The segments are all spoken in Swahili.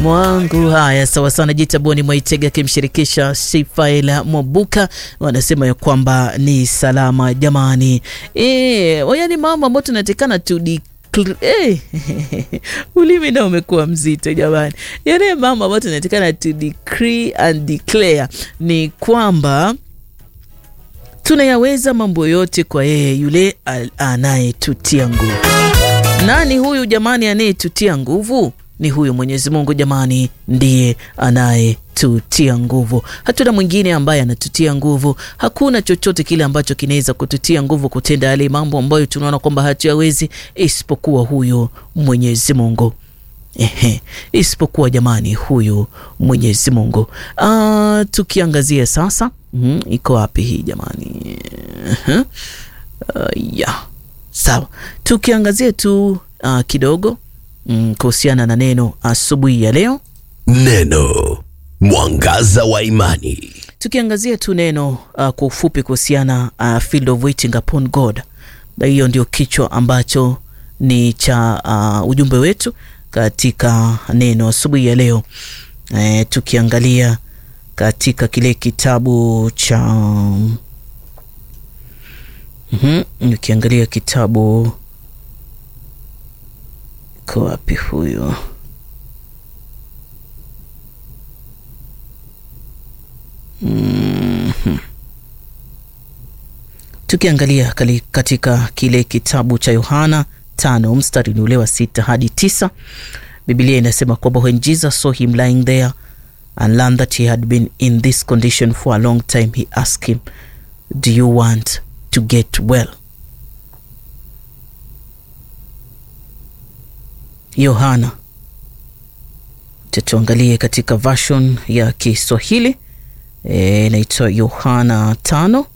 mwangu. Haya, sawa sana. Jitaboni Mwaitega akimshirikisha Sifaila Mwabuka wanasema ya kwamba ni salama jamani. E, yani mambo ambayo tunatekana tudi Hey, ulimi nao umekuwa mzito jamani. Yale mambo ambayo tunatakana to decree and declare ni kwamba tunayaweza mambo yote kwa yeye yule anayetutia nguvu. Nani huyu jamani anayetutia nguvu? Ni huyu Mwenyezi Mungu jamani, ndiye anayetutia nguvu. Hatuna mwingine ambaye anatutia nguvu. Hakuna chochote kile ambacho kinaweza kututia nguvu kutenda yale mambo ambayo tunaona kwamba hatuyawezi, isipokuwa huyu Mwenyezi Mungu. Ehe, isipokuwa jamani, huyu Mwenyezi Mungu. Ah, tukiangazia sasa, mm, iko wapi hii jamani? Uh, yeah. Sawa, tukiangazia tu uh, kidogo mm, kuhusiana na neno asubuhi ya leo, Neno mwangaza wa imani. tukiangazia tu neno uh, kwa ufupi kuhusiana uh, field of waiting upon God, na hiyo ndio kichwa ambacho ni cha uh, ujumbe wetu katika neno asubuhi ya leo e, tukiangalia katika kile kitabu cha mm ukiangalia kitabu ko wapi huyo mm-hmm. tukiangalia kali- katika kile kitabu cha Yohana tano mstari ni ule wa sita hadi tisa Biblia inasema kwamba when Jesus saw him lying there and learned that he had been in this condition for a long time he asked him do you want to get well Yohana tuangalie katika version ya Kiswahili eh, inaitwa Yohana tano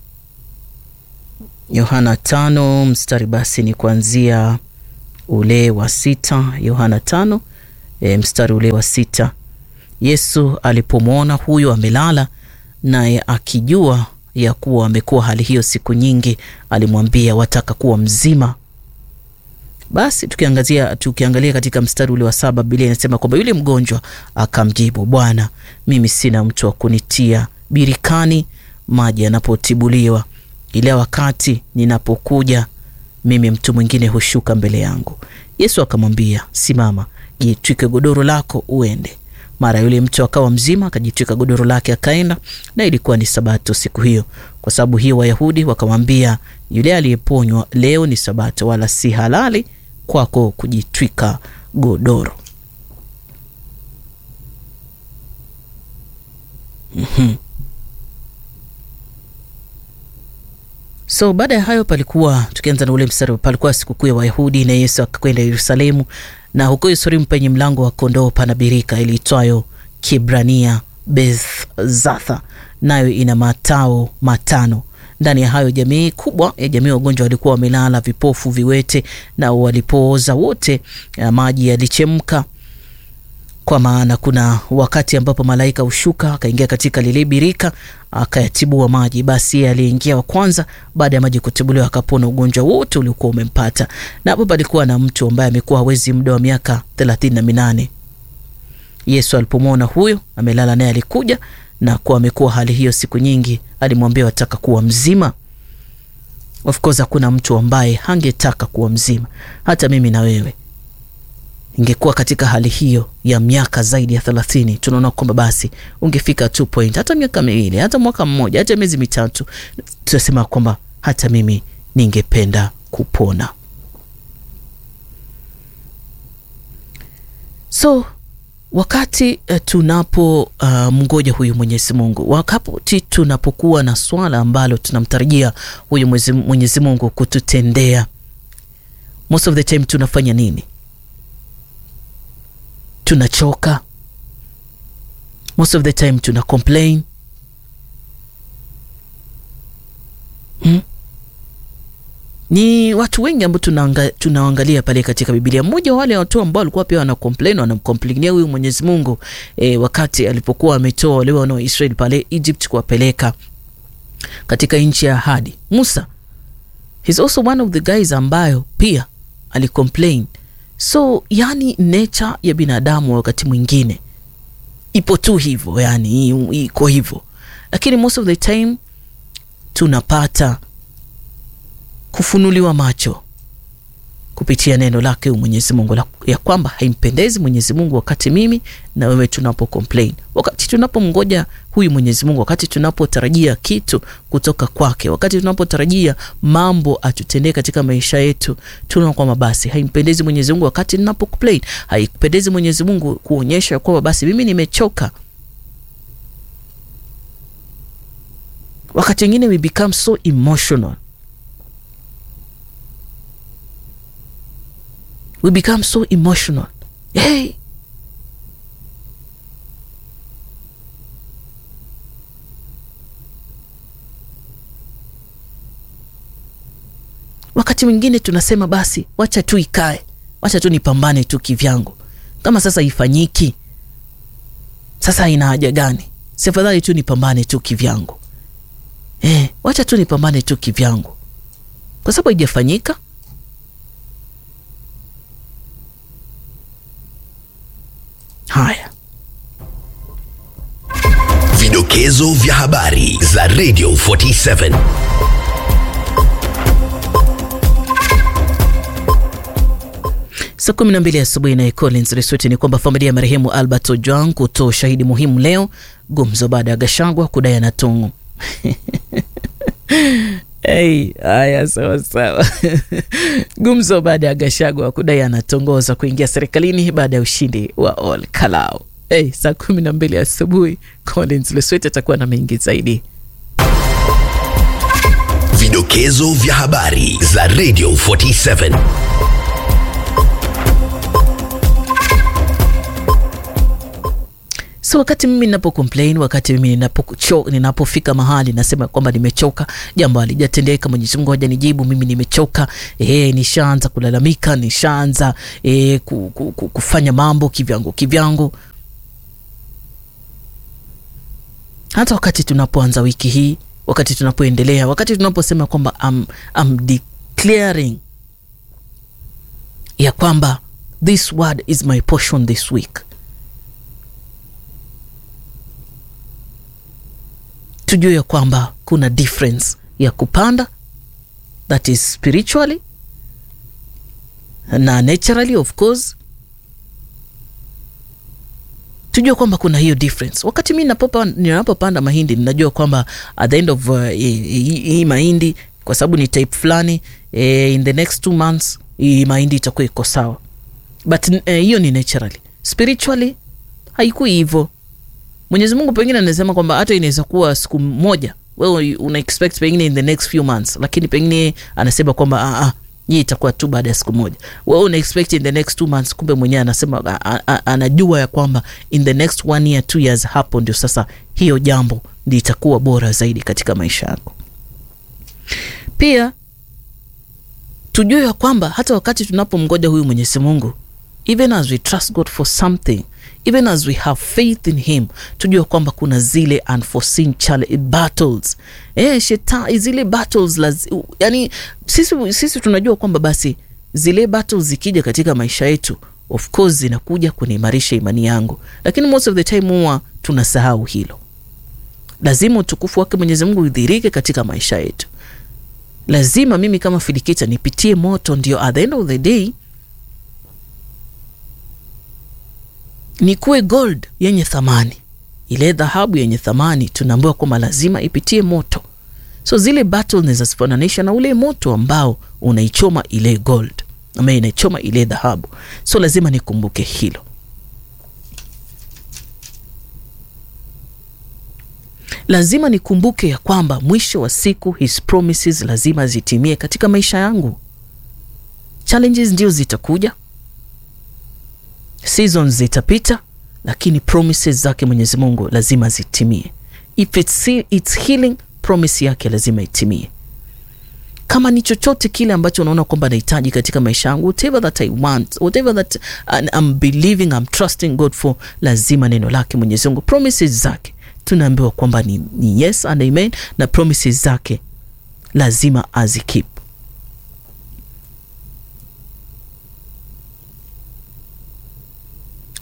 Yohana tano mstari basi ni kuanzia ule wa sita. Yohana tano e, mstari ule wa sita. Yesu alipomwona huyo amelala, naye akijua ya kuwa amekuwa hali hiyo siku nyingi, alimwambia wataka kuwa mzima? Basi tukiangazia tukiangalia katika mstari ule wa saba, Biblia inasema kwamba yule mgonjwa akamjibu, Bwana, mimi sina mtu wa kunitia birikani maji yanapotibuliwa, ila wakati ninapokuja mimi mtu mwingine hushuka mbele yangu. Yesu akamwambia, simama, jitwike godoro lako uende. Mara yule mtu akawa mzima, akajitwika godoro lake akaenda, na ilikuwa ni Sabato siku hiyo. Kwa sababu hiyo, Wayahudi wakamwambia yule aliyeponywa, leo ni Sabato, wala si halali kwako kujitwika godoro. Mhm. So baada ya hayo palikuwa, tukianza na ule mstari, palikuwa sikukuu ya Wayahudi na Yesu akakwenda Yerusalemu, na huko Yerusalemu penye mlango wa kondoo pana birika iliitwayo Kibrania Bethzatha, nayo ina matao matano. Ndani ya hayo jamii kubwa ya jamii wagonjwa walikuwa wamelala, vipofu, viwete, na walipooza wote, ya maji yalichemka kwa maana kuna wakati ambapo malaika hushuka akaingia katika lile birika akayatibua maji. Basi yeye aliyeingia wa kwanza baada ya maji kutibuliwa akapona ugonjwa wote uliokuwa umempata. Na hapo palikuwa na mtu ambaye amekuwa hawezi muda wa miaka thelathini na minane. Yesu alipomwona huyo amelala, naye alikuja na kuwa amekuwa hali hiyo siku nyingi, alimwambia wataka kuwa mzima. Of course hakuna mtu ambaye hangetaka kuwa mzima, hata mimi na wewe ingekuwa katika hali hiyo ya miaka zaidi ya thelathini, tunaona kwamba basi ungefika two point, hata miaka miwili, hata mwaka mmoja, hata miezi mitatu, tunasema kwamba hata mimi ningependa kupona. So wakati uh, tunapo uh, mngoja huyu Mwenyezi Mungu, wakati tunapokuwa na swala ambalo tunamtarajia huyu Mwenyezi Mungu kututendea, most of the time tunafanya nini? tunachoka most of the time tuna complain hmm? Ni watu wengi ambao tunaangalia pale katika Biblia. Mmoja wa wale watu ambao walikuwa pia wana complain wanamkomplainia huyu Mwenyezi Mungu e, wakati alipokuwa ametoa wale wana wa Israeli pale Egypt kuwapeleka katika nchi ya ahadi. Musa, he's also one of the guys ambayo pia alicomplain so yani nature ya binadamu wakati mwingine ipo tu hivyo yani iko hivyo lakini most of the time tunapata kufunuliwa macho kupitia neno lake Mwenyezi Mungu ya kwamba haimpendezi Mwenyezi Mungu wakati mimi na wewe tunapo complain, wakati tunapomngoja huyu Mwenyezi Mungu, wakati tunapotarajia kitu kutoka kwake, wakati tunapotarajia mambo atutendee katika maisha yetu, tunaona kwamba basi haimpendezi Mwenyezi Mungu wakati ninapo complain, haipendezi Mwenyezi Mungu kuonyesha kwamba basi mimi nimechoka. Wakati mwingine we become so emotional we become so emotional hey. Wakati mwingine tunasema basi, wacha tu ikae, wacha tu nipambane tu kivyangu. Kama sasa ifanyiki, sasa ina haja gani? Si afadhali tu nipambane tu kivyangu eh, wacha tu nipambane tu kivyangu, kwa sababu haijafanyika Haya, Vidokezo vya habari za Radio 47. saa kumi na mbili asubuhi naye Collins Risweti ni kwamba familia ya marehemu Albert Ojwang kutoa ushahidi muhimu leo, gumzo baada ya Gashagwa kudai anatungu Hey, haya sawa sawa. Gumzo baada ya Gashagwa kudai anatongoza kuingia serikalini baada ya ushindi wa Ol Kalou. Hey, saa kumi na mbili asubuhi Collins Leswet atakuwa na mengi zaidi. Vidokezo vya habari za Radio 47. So wakati mimi ninapo complain, wakati mimi ninapo ninapofika mahali nasema kwamba nimechoka, jambo halijatendeka, Mwenyezi Mungu hajanijibu, mimi nimechoka, eh, nishaanza kulalamika, nishaanza eh, ku, ku, ku, kufanya mambo kivyangu kivyangu. Hata wakati tunapoanza wiki hii, wakati tunapoendelea, wakati tunaposema kwamba I'm, I'm declaring ya kwamba this word is my portion this week tujue ya kwamba kuna difference ya kupanda that is spiritually na naturally of course tujue kwamba kuna hiyo difference wakati mi ninapopanda mahindi ninajua kwamba at the end of uh, hii mahindi kwa sababu ni type fulani eh, in the next two months hii mahindi itakuwa iko sawa but hiyo eh, ni naturally spiritually haikui hivyo Mwenyezi Mungu pengine anasema kwamba hata inaweza kuwa siku moja wewe una expect pengine in the next few months, lakini pengine anasema kwamba ah, ah, hii itakuwa tu baada ya siku moja. Wewe una expect in the next two months, kumbe mwenyewe anasema a, a, anajua ya kwamba in the next one year two years, hapo ndio sasa hiyo jambo ndio itakuwa bora zaidi katika maisha yako. Pia tujue ya kwamba hata wakati tunapomgoja huyu Mwenyezi Mungu, even as we trust God for something even as we have faith in him tujue kwamba kuna zile unforeseen battles eh, sheta zile battles laz, yani sisi, sisi tunajua kwamba basi zile battles zikija katika maisha yetu of course zinakuja kuniimarisha imani yangu, lakini most of the time huwa tunasahau hilo. Lazima utukufu wake Mwenyezi Mungu udhirike katika maisha yetu. Lazima mimi kama Filikita nipitie moto, ndio at the end of the day nikuwe gold yenye thamani. Ile dhahabu yenye thamani tunaambiwa kwamba lazima ipitie moto, so zile battle nazazifananisha na ule moto ambao unaichoma ile gold ama inaichoma ile dhahabu, so lazima nikumbuke hilo. Lazima nikumbuke ya kwamba mwisho wa siku his promises lazima zitimie katika maisha yangu. Challenges ndio zitakuja seasons zitapita, lakini promises zake Mwenyezi Mungu lazima zitimie. If it's, it's healing, promise yake lazima itimie. Kama ni chochote kile ambacho unaona kwamba nahitaji katika maisha yangu, whatever that I want, whatever that I'm believing, I'm trusting God for, lazima neno lake Mwenyezi Mungu, promises zake tunaambiwa kwamba ni, ni yes and amen, na promises zake lazima azikeep.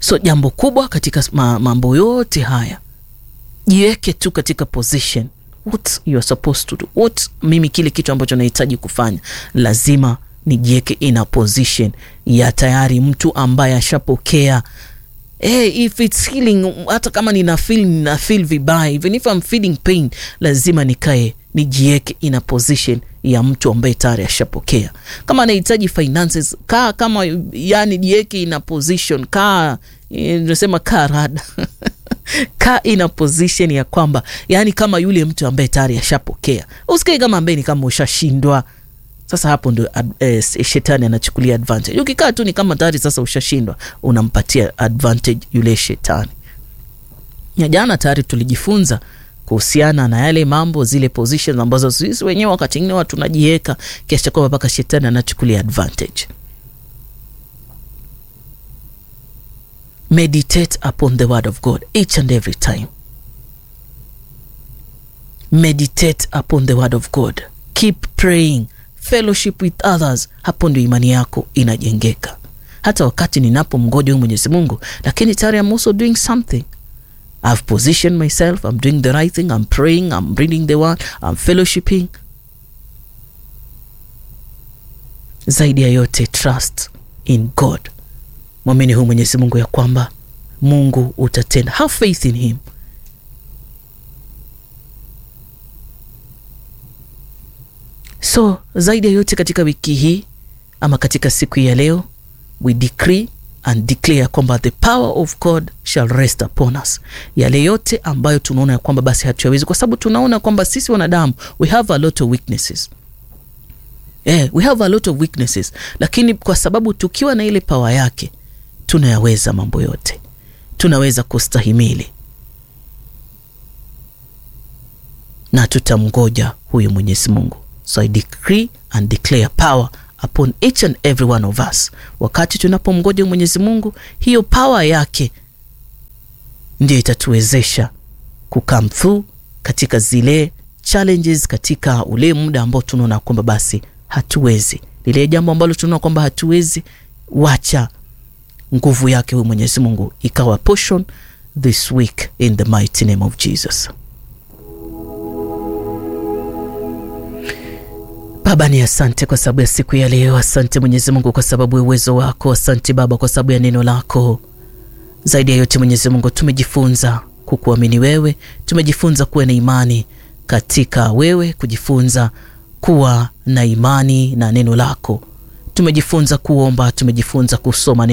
So jambo kubwa katika ma, mambo yote haya, jiweke tu katika position what you are supposed to do, what mimi kile kitu ambacho nahitaji kufanya lazima nijiweke in a position ya tayari mtu ambaye ashapokea Hey, if it's healing, hata kama nina feel nina feel vibaya, even if I'm feeling pain, lazima nikae nijieke in a position ya mtu ambaye tayari ashapokea. Kama anahitaji finances, kaa kama yani, jiweke in a position, kaa nasema kaa rada kaa in a position ya kwamba yani kama yule mtu ambaye tayari ashapokea, usikae kama ambaye ni kama ushashindwa. Sasa hapo ndo eh, shetani anachukulia advantage. Ukikaa tu ni kama tayari sasa ushashindwa, unampatia advantage yule shetani. Ya jana tayari tulijifunza kuhusiana na yale mambo, zile positions ambazo sisi wenyewe wakati mwingine watu tunajiweka kiasi cha kwamba mpaka shetani anachukulia advantage. Meditate upon the word of God each and every time. Meditate upon the word of God. Keep praying fellowship with others. Hapo ndio imani yako inajengeka. Hata wakati ninapomgoja huyu Mwenyezi Mungu, lakini tayari I'm also doing something. I've positioned myself, I'm doing the right thing, I'm praying, I'm reading the word, I'm fellowshipping. Zaidi ya yote, trust in God. Mwamini huyu Mwenyezi Mungu ya kwamba Mungu utatenda. Have faith in him. So zaidi ya yote katika wiki hii ama katika siku hii ya leo, we decree and declare kwamba the power of God shall rest upon us. Yale yote ambayo tunaona ya kwamba basi hatuyawezi, kwa sababu tunaona kwamba sisi wanadamu we have a lot of weaknesses. Yeah, we have a lot of weaknesses, lakini kwa sababu tukiwa na ile power yake tunayaweza mambo yote, tunaweza kustahimili na tutamngoja huyu Mwenyezi Mungu. So I decree and declare power upon each and every one of us. Wakati tunapomgoja Mwenyezi Mungu, hiyo power yake ndio itatuwezesha kukam through katika zile challenges, katika ule muda ambao tunaona kwamba basi hatuwezi, lile jambo ambalo tunaona kwamba hatuwezi, wacha nguvu yake huyu Mwenyezi Mungu ikawa portion this week in the mighty name of Jesus. Baba, ni asante kwa sababu ya siku ya leo. Asante Mwenyezi Mungu kwa sababu ya uwezo wako. Asante Baba kwa sababu ya neno lako. Zaidi ya yote Mwenyezi Mungu, tumejifunza kukuamini wewe, tumejifunza kuwa na imani katika wewe, kujifunza kuwa na imani na neno lako, tumejifunza kuomba, tumejifunza kusoma neno